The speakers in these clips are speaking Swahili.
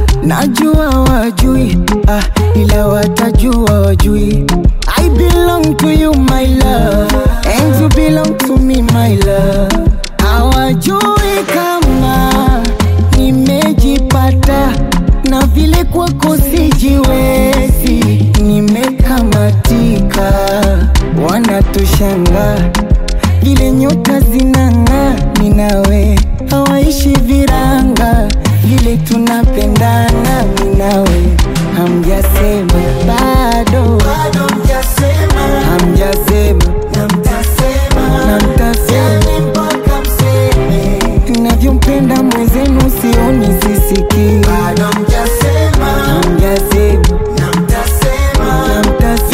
najua wajui ah, ila watajua wajui I belong to you my love and you belong to me my love hawajui kama nimejipata na vile kwako sijiwezi nimekamatika wanatushanga vile nyota zinang'aa minawe hawaishi viranga vile tunapendana minawe hamjasema bado hamjasema na mtasema navyompenda mwenzenu sioni sisikii hamjasema na mtasema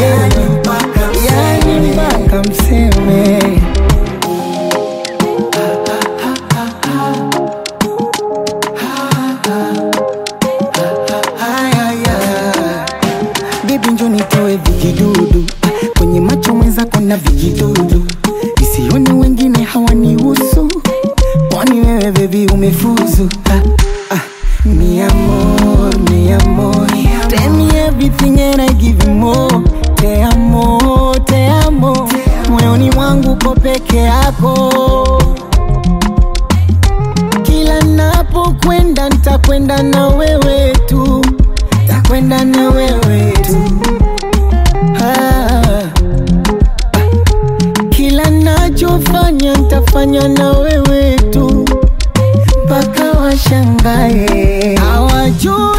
yani mpaka mseme Haya, Baby njo nitoe vijidudu kwenye macho mwenzako na vijidudu isione wengine hawanihusu kwani wewe bebi umefuzu ah, ah. Mi amor, mi amor Tell me everything and I give you more Te amo, te amo Moyoni mwangu ko peke yako Kila napokwenda nitakwenda na wewe tu Takwenda na wewe tu ah. Kila nachofanya nitafanya na wewe tu mpaka washangae hawajui